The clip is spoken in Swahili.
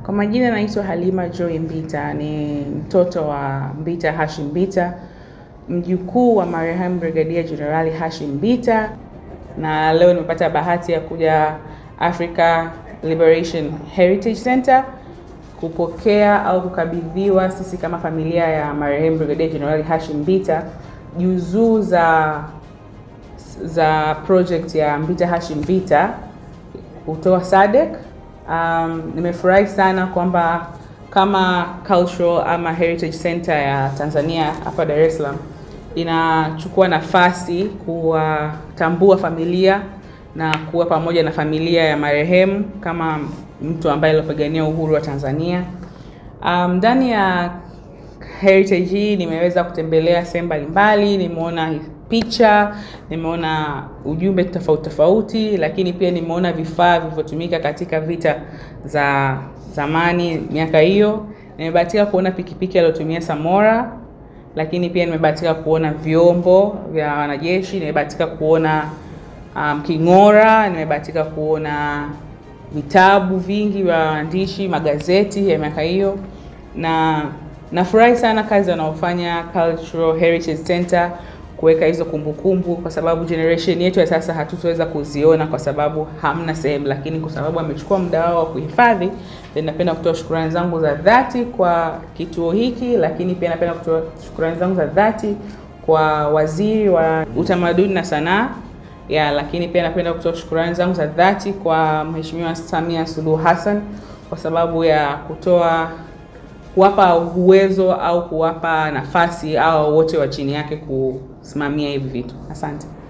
Kwa majina naitwa Halima Joy Mbita, ni mtoto wa Mbita Hashim Mbita, mjukuu wa marehemu Brigadia Jenerali Hashim Mbita, na leo nimepata bahati ya kuja Africa Liberation Heritage Center kupokea au kukabidhiwa sisi kama familia ya marehemu Brigadia Jenerali Hashim Mbita juzuu za za project ya Mbita Hashim Mbita kutoa SADC. Um, nimefurahi sana kwamba kama cultural ama heritage center ya Tanzania hapa Dar es Salaam inachukua nafasi kuwatambua familia na kuwa pamoja na familia ya marehemu kama mtu ambaye alipigania uhuru wa Tanzania. Ndani um, ya heritage hii nimeweza kutembelea sehemu mbalimbali, nimeona picha, nimeona ujumbe tofauti tofauti, lakini pia nimeona vifaa vilivyotumika katika vita za zamani miaka hiyo. Nimebahatika kuona pikipiki aliyotumia Samora, lakini pia nimebahatika kuona vyombo vya wanajeshi, nimebahatika kuona um, king'ora, nimebahatika kuona vitabu vingi vya waandishi, magazeti ya miaka hiyo, na nafurahi sana kazi wanaofanya Cultural Heritage Center kuweka hizo kumbukumbu, kwa sababu generation yetu ya sasa hatutoweza kuziona kwa sababu hamna sehemu, lakini kwa sababu amechukua muda wao wa kuhifadhi, napenda kutoa shukrani zangu za dhati kwa kituo hiki, lakini pia napenda kutoa shukrani zangu za dhati kwa waziri wa utamaduni na sanaa ya, lakini pia napenda kutoa shukrani zangu za dhati kwa Mheshimiwa Samia Suluhu Hassan kwa sababu ya kutoa kuwapa uwezo au kuwapa nafasi au wote wa chini yake kusimamia hivi vitu. Asante.